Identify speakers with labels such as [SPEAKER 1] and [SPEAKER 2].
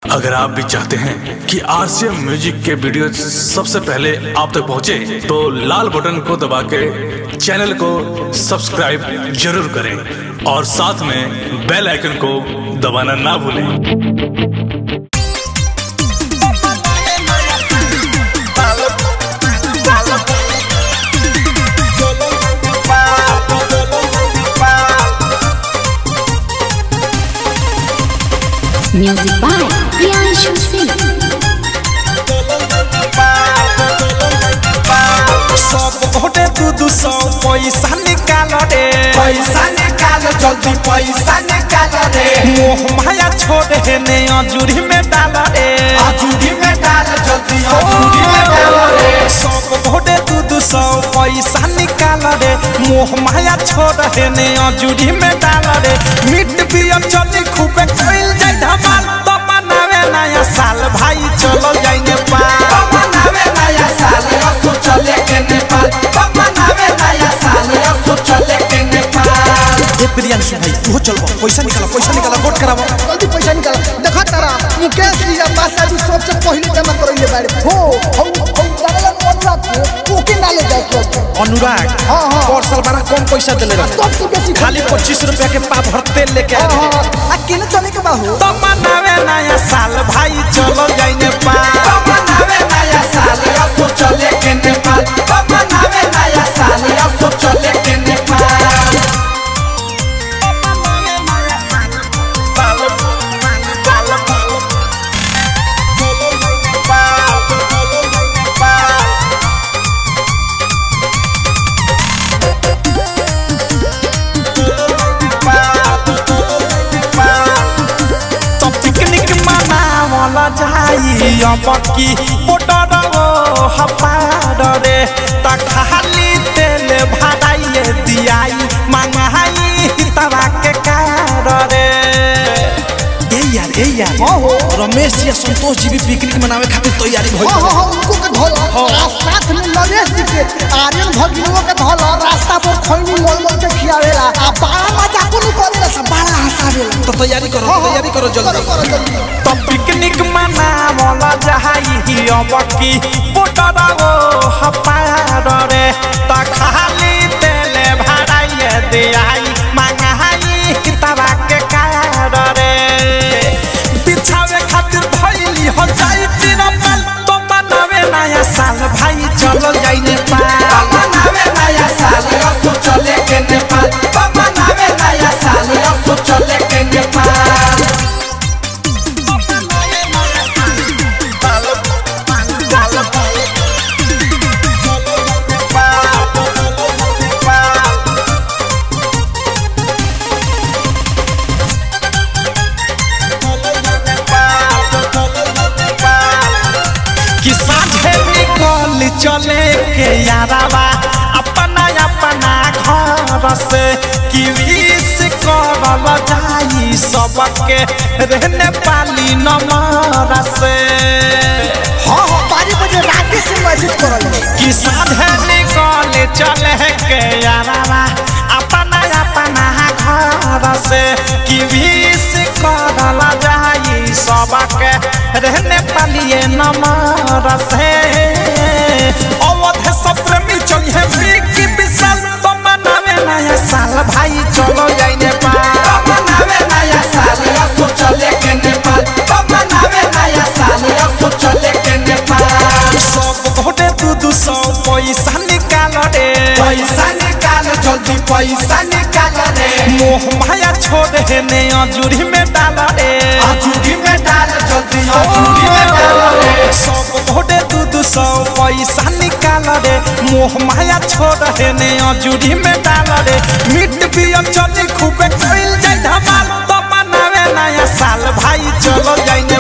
[SPEAKER 1] अगर आप भी चाहते हैं कि आरसीएम म्यूजिक के वीडियो सबसे पहले आप तक पहुंचे, तो लाल बटन को दबा के चैनल को सब्सक्राइब जरूर करें और साथ में बेल आइकन को दबाना ना भूलें
[SPEAKER 2] Music by Priyanshu Singh.
[SPEAKER 3] सब घोटे दू दू सौ पैसा निकाल रे
[SPEAKER 4] पैसा निकाल जल्दी पैसा निकाल रे
[SPEAKER 3] मोह माया छोड़ हे ने अजूरी में डाल रे
[SPEAKER 4] आजूरी में डाल जल्दी आजूरी में डाल रे
[SPEAKER 3] सब घोटे दू दू सौ पैसा निकाल रे मोह माया छोड़ हे ने अजूरी में डाल रे मिट पियर चली खूबे कइल जाय धमाल तो मनावे नया साल भाई चलो जाई नेपाल
[SPEAKER 4] मनावे नया साल असो चले के नेपाल मनावे नया साल असो चले के नेपाल
[SPEAKER 3] ए प्रियांशु भाई तू चलो पैसा निकालो पैसा निकालो वोट करावो
[SPEAKER 5] जल्दी पैसा निकाल देखा तारा मुकेश जी या पास अभी सबसे पहले जमा करइले बारे हो हो हो जाने अनुराग को ओके ना ले जाए के
[SPEAKER 3] अनुराग
[SPEAKER 5] हाँ, हाँ।
[SPEAKER 3] और साल बड़ा कम पैसा दिले रहे
[SPEAKER 5] सबसे बेसी
[SPEAKER 3] खाली पच्चीस रुपया के पा भर तेल लेके आए
[SPEAKER 5] हाँ,
[SPEAKER 3] रहे
[SPEAKER 5] हाँ, आ केने चले के बा हो
[SPEAKER 3] तो मनावे नया साल भाई चलो जाई नेपाल
[SPEAKER 4] मनावे नया साल असो चले के नेपाल मनावे नया साल असो चले के नेपाल
[SPEAKER 3] तो पिकनिक मनावला जाई अब की बोटर ओ हपार रे त खाली तेल भराइए दियाई मंगाई तवा के कार रे ए यार ए यार
[SPEAKER 5] हाँ हो
[SPEAKER 3] रमेश जी और संतोष जी भी पिकनिक मनावे खातिर तैयारी भइल
[SPEAKER 5] हाँ हाँ हाँ उनको के धोल आ साथ में नरेश जी के आर्यन भगिनों के धोल रास्ता पर खैनी मोल मोल के खियावेला आ बड़ा मजा को करेला सब बड़ा हंसावेला
[SPEAKER 3] तो तैयारी करो तैयारी करो
[SPEAKER 5] करो
[SPEAKER 3] जल्दी
[SPEAKER 5] करो जल्दी
[SPEAKER 3] तो पिकनिक मनावला जाई अब की बोटर ओ हपार रे त खाली तेल भराइए दियाई मंगाई तवा के कार रे बिछावे खातिर भइली हो जाई तिरपल तो मनावे नया साल भाई चलो जाई नेपाल
[SPEAKER 4] मनावे नया साल असो चले के नेपाल मनावे नया साल असो चले के नेपाल
[SPEAKER 3] कि साझे निकल चले के यारावा अपना अपना घर से कि विश करल जाई सबके रहने पाली नमर से
[SPEAKER 5] हाँ हाँ बारी बजे रात से मैसेज करल
[SPEAKER 3] कि साझे निकल चले के यारावा अपना अपना घर से कि विश करल जाई सबके रहने पालिए नमर से अवध सब प्रेमी चलिए विकी विशाल तो मनावे नया साल भाई चलो जाई नेपाल
[SPEAKER 4] मनावे नया साल असो चले के नेपाल मनावे नया साल असो चले के नेपाल
[SPEAKER 3] सब घोटे दू दू सौ पैसा निकाल रे
[SPEAKER 4] पैसा निकाल जल्दी पैसा निकाल रे
[SPEAKER 3] मोह माया छोड़ हे ने अजूरी में डाल रे
[SPEAKER 4] आजूरी में डाल जल्दी आजूरी में डाल रे
[SPEAKER 3] सब घोटे दू दू सौ पैसा निकाल रे मोह माया छोड़ हे ने अजूरी में डाल रे मिट पियर चली खूबे कइल जाय धमाल तो मनावे नया साल भाई चलो जाई